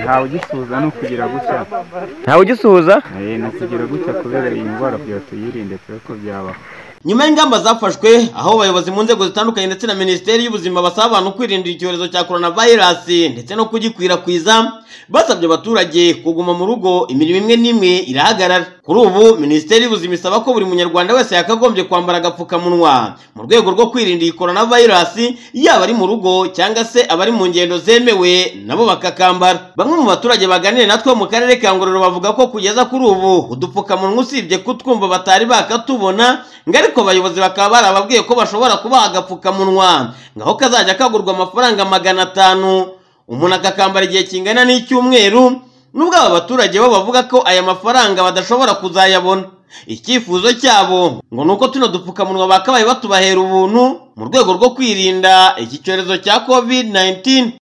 ntawe ugisuhuza ni ukugira gutya ntawe ugisuhuza Eh, ni ukugira gutya kubera iyi ndwara byatuyirinde tube ko byabaho nyuma y'ingamba zafashwe aho abayobozi mu nzego zitandukanye ndetse na minisiteri y'ubuzima basaba abantu kwirinda icyorezo cya coronavirus ndetse no kugikwirakwiza basabye abaturage kuguma mu rugo imirimo imwe n'imwe irahagarara kuri ubu minisiteri y'ubuzima isaba ko buri munyarwanda wese yakagombye kwambara agapfukamunwa mu rwego rwo kwirinda iyi coronavirus yaba ari mu rugo cyangwa se abari mu ngendo zemewe nabo bakakambara bamwe mu baturage baganira natwe mu karere ka ngororero bavuga ko kugeza kuri ubu udupfukamunwa usibye kutwumva batari bakatubona ngo ariko abayobozi bakaba barababwiye ko bashobora kubaha agapfukamunwa ngaho kazajya kagurwa amafaranga magana atanu umuntu akakambara igihe kingana n'icyumweru nubwo aba baturage bo bavuga ko aya mafaranga badashobora kuzayabona icyifuzo cyabo ngo ni uko tuno dupfukamunwa bakabaye batubahera ubuntu mu rwego rwo kwirinda iki cyorezo cya covid 19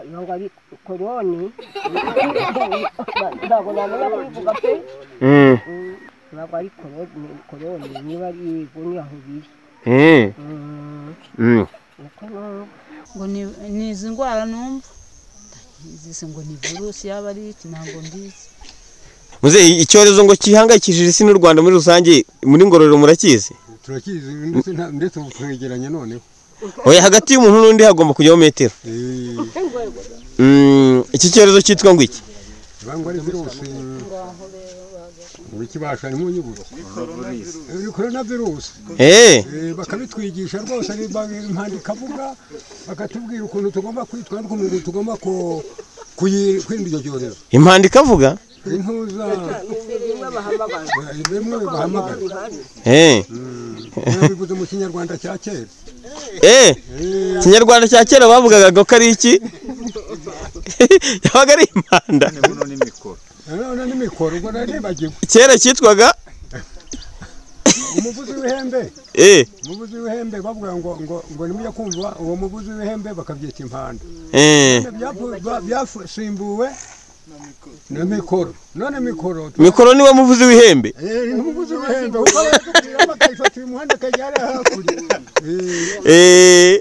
ntabwo ari koroni ntabwo namenya kubivuga pe Mm, ntabwo ari koroni koroni niba ari iguni aho biri mm, Mm, mm. uko no- ngo ni- ni izi ndwara numva ndayizise ngo ni virusi yaba ari iki ntabwo mbizi muzehe icyorezo ngo gihangayikishije isi n'u rwanda muri rusange muri ngororero murakizi turakizi ndetse nta- ndetse ubu twegeranye noneho oya hagati y'umuntu n'undi hagomba kujyaho metero Eh, Mm, iki cyorezo cyitwa ngo iki bangwa ari virusi ngo ikibasha ni mu nyuguti Eh, korona virusi Eh, Eh, bakabitwigisha rwose ari ba- impanda ikavuga bakatubwira ukuntu tugomba kwitwara ukuntu tugomba ku- kuyi- kwirinda icyo cyorezo impanda ikavuga intuza Eh, bimwe bahamagara Eh, Eh, bivuze mu kinyarwanda cya kera eh, ikinyarwanda cya kera bavugaga ko ari iki yabaga ari impanda nanone n'imikoro ubwo nari nibagiwe kera cyitwaga umuvuzi w'ihembe eh, umuvuzi w'ihembe bavuga ngo ngo ngo nimujya kumva uwo muvuzi w'ihembe bakabyita impanda eh, Byapu- ba- byasimbuwe na mikoro none mikoro tu- mikoro niwe muvuzi w'ihembe Eh, umuvuzi w'ihembe uba yakubwira bakayifatira umuhanda akajya hariya hakurya Eh, Eh,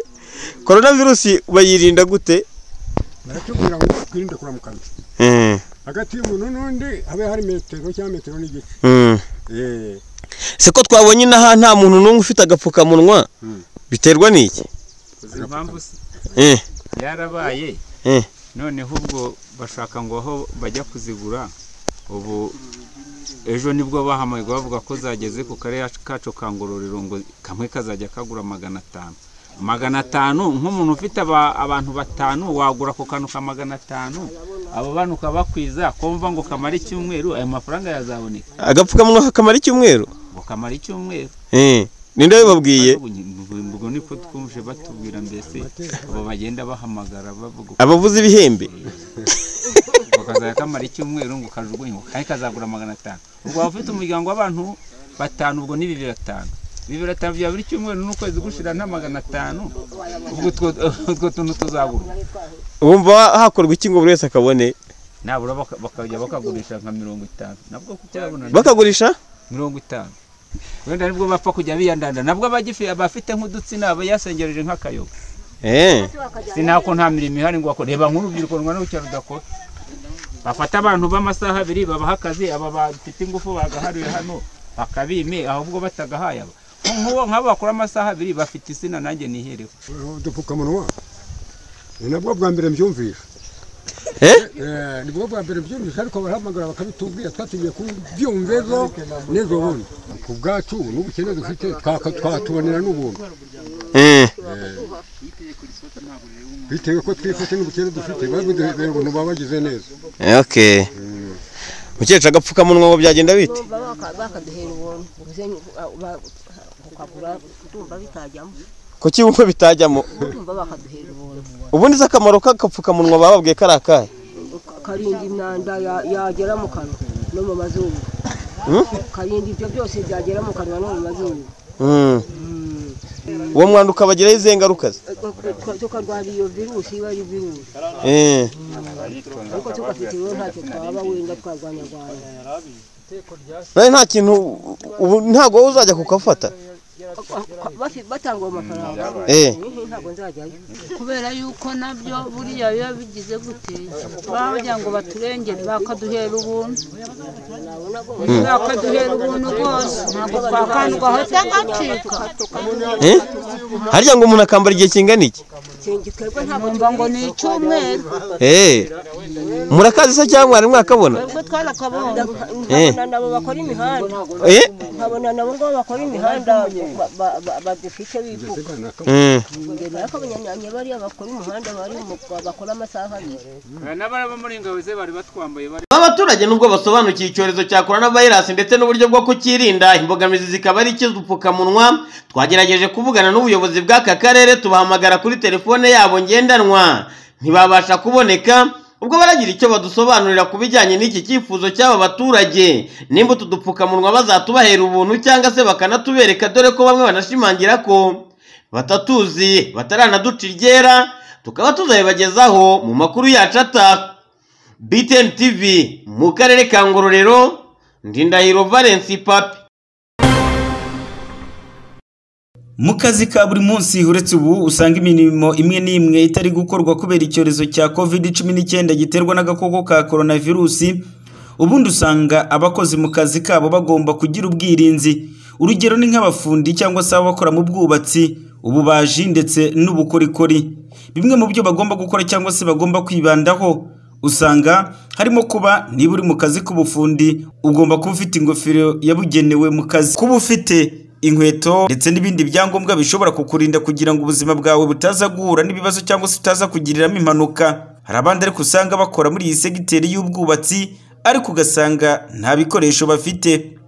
coronavirusi bayirinda gute baratubwira ngo twirinde kuramukanya Eh, hagati y'umuntu n'undi habe hari metero cyangwa metero n'igice mm. Eh, se ko twabonye inaha nta muntu n'umwe ufite agapfukamunwa Mm. biterwa n'iki uzi impamvu se Eh, yarabaye Eh. noneho ubwo bashaka ngo aho bajya kuzigura ubu ejo nibwo bahamagaye bavuga ko zageze ku karere kacu ka ngororero ngo kamwe kazajya kagura magana atanu magana atanu nk'umuntu ufite aba- abantu batanu wagura ako kantu ka magana atanu abo bantu ukabakwiza kumva ngo kamare icyumweru ayo mafaranga yazaboneka agapfukamunwa kakamara icyumweru ngo kamare icyumweru Eh, ninde wabibabwiye ubwo niko twumvise batubwira mbese abo bagenda bahamagara bavuga abavuzi b'ihembe ngo kazajya kamara icyumweru ngo kajugunye ngo kari kazagura magana atanu ubwo waba ufite umuryango w'abantu batanu ubwo ni bibiri atanu bibiri atanu bya buri cyumweru n'ukwezi gushira nta magana atanu ubwo utwo utwo tuntu tuzagurwa wumva hakorwa iki ngo buri wese akabone nabura baka- bakajya bakagurisha nka mirongo itanu nabwo kubyabona bakagurisha mirongo itanu wenda nibwo bapfa kujya biyandanda nabwo abagifi- abafite nk'udutsina bayasengereje nk'akayoga Eh, sinako nta mirimo ihari ngo bakore reba nk'urubyiruko rwanda n'ubucyaro rudakora bafata abantu b'amasaha abiri babaha akazi aba bafite ingufu bagahariwe hano bakabime ahubwo batagahaye aba Nk- nk'uwo nk'abo bakora amasaha abiri bafite izina nanjye nihereho udupfukamunwa ni nabwo bwa mbere mbyumvisha Eh? Eh, ni bwo bwa mbere mbyumvisha ariko barahamagara bakabitubwira twatugiye kubyumva ejo n'ejo bundi ku bwacu n'ubukene dufite twaka- twatubonera n'ubuntu eh, bitewe ko twifite n'ubukene dufite babudubera ubuntu baba bagize neza okay mukecuru agapfukamunwa ngo byagenda bite bumva baka- bakaduhera ubuntu ubuze nyu- ba- ukagura ndumva bitajyamo kuki wumva bitajyamo ndumva bakaduhera ubuntu ubundi se akamaro k'agapfukamunwa bababwiye kari akahe karinda imyanda ya- yagera mu kanwa no mu mazuru Hmm? karinda ibyo byose byagera mu kanwa no mu mazuru Mm. uwo mwanda ukabagiraho izihe ngaruka ze tukarwara iyo virusi iba ari virusi Eh, ariko tugafite rero ntacyo twaba wenda twarwanyarwanya nawe nta kintu ubu ntabwo wowe uzajya kukafata bafi- batanga ayo mafaranga Eh. Mhm, ntabwo nzajyayo kubera yuko nabyo buriya biba bigize gute bagira ngo baturengere bakaduhera ubuntu bakaduhera ubuntu rwose ntabwo twakandwa aho cyangwa Eh? harya ngo umuntu akambara igihe kingana iki Sinjye twebwe ntabwo numva ngo ni icyumweru Eh. murakazi se cyangwa mwari mwakabona twebwe twarakabonye Eh. nkabona nabo bakora imihanda Eh. nkabona nabo ngo bakora imihanda ba- ba- ba- badufite bivuga Mm. mbere ariko abanyanyanya bariya bakora umuhanda bari mu- bakora amasaha abiri n'abaraba muri ingabo ze bari batwambaye bari Aba baturage nubwo basobanukiye icyorezo cya coronavirus ndetse n'uburyo bwo kukirinda imbogamizi zikaba ari ikidupfukamunwa twagerageje kuvugana n'ubuyobozi bw'aka karere tubahamagara kuri telefone yabo ngendanwa ntibabasha kuboneka ubwo baragira icyo badusobanurira ku bijyanye n'iki cyifuzo cy'aba baturage nimba utu dupfukamunwa bazatubahera ubuntu cyangwa se bakanatubereka dore ko bamwe banashimangira ko batatuzi bataranaduca iryera tukaba tuzabibagezaho mu makuru yacu ataha BTN TV mu karere ka Ngororero Ndindahiro Valence Papi mu kazi ka buri munsi uretse ubu usanga imirimo imwe n'imwe itari gukorwa kubera icyorezo cya covid cumi n'icyenda giterwa n'agakoko ka coronavirusi ubundi usanga abakozi mu kazi kabo bagomba kugira ubwirinzi urugero ni nk'abafundi cyangwa se abakora mu bwubatsi ububaji ndetse n'ubukorikori bimwe mu byo bagomba gukora cyangwa se bagomba kwibandaho usanga harimo kuba niba uri mu kazi k'ubufundi ugomba kuba ufite ingofero yabugenewe mu kazi kuba ufite inkweto ndetse n'ibindi byangombwa bishobora kukurinda kugira ngo ubuzima bwawe butaza guhura n'ibibazo cyangwa se utaza kugiriramo impanuka hari abandi ariko usanga bakora muri iyi segiteri y'ubwubatsi ariko ugasanga nta bikoresho bafite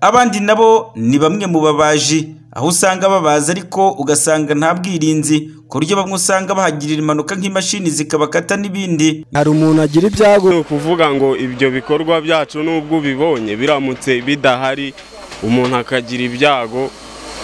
abandi nabo ni bamwe mu babaji aho usanga babaza ariko ugasanga nta bwirinzi ku buryo bamwe usanga bahagirira impanuka nk'imashini zikabakata n'ibindi hari umuntu agira ibyago ni ukuvuga ngo ibyo bikorwa byacu n'ubwo ubibonye biramutse bidahari umuntu akagira ibyago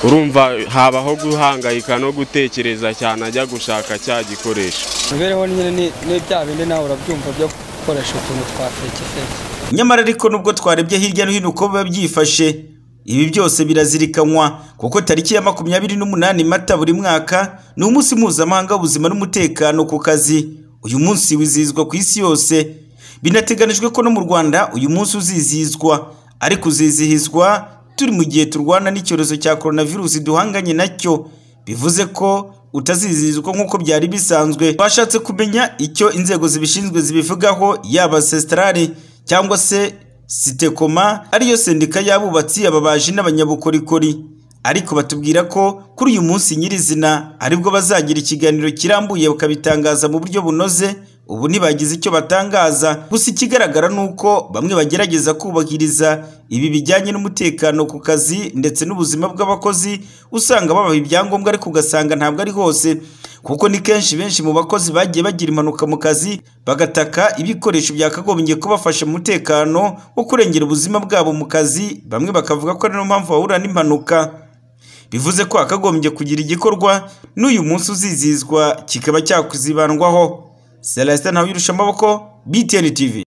urumva habaho guhangayika no gutekereza cyane ajya gushaka cya gikoresho imibereho nyine ni- ni bya bindi nawe urabyumva byo gukoresha utuntu twa feke feke nyamara ariko nubwo twarebye hirya no hino uko biba byifashe ibi byose birazirikanwa kuko tariki ya makumyabiri n'umunani mata buri mwaka ni umunsi mpuzamahanga w'ubuzima n'umutekano ku kazi uyu munsi wizihizwa ku isi yose binateganijwe ko no mu rwanda uyu munsi uzizihizwa ariko uzizihizwa turi mu gihe turwana n'icyorezo cya coronavirus duhanganye nacyo bivuze ko utazizihizwa nk'uko byari bisanzwe twashatse kumenya icyo inzego zibishinzwe zibivugaho yaba sesitarari cyangwa se sitekoma ariyo sendika y'abubatsi ababaji n'abanyabukorikori ariko batubwira ko kuri uyu munsi nyirizina aribwo bazagira ikiganiro kirambuye bakabitangaza mu buryo bunoze ubu ntibagize icyo batangaza gusa ikigaragara ni uko bamwe bagerageza kubahiriza ibi bijyanye n'umutekano ku kazi ndetse n'ubuzima bw'abakozi usanga babaha ibyangombwa ariko ugasanga ntabwo ari hose kuko ni kenshi benshi mu bakozi bagiye bagira impanuka mu kazi bagataka ibikoresho byakagombye kubafasha mu mutekano wo kurengera ubuzima bwabo mu kazi bamwe bakavuga ko ari niyo mpamvu bahura n'impanuka bivuze ko hakagombye kugira igikorwa n'uyu munsi uzizihizwa kikaba cyakuzibandwaho celestin ntawe amaboko btn tv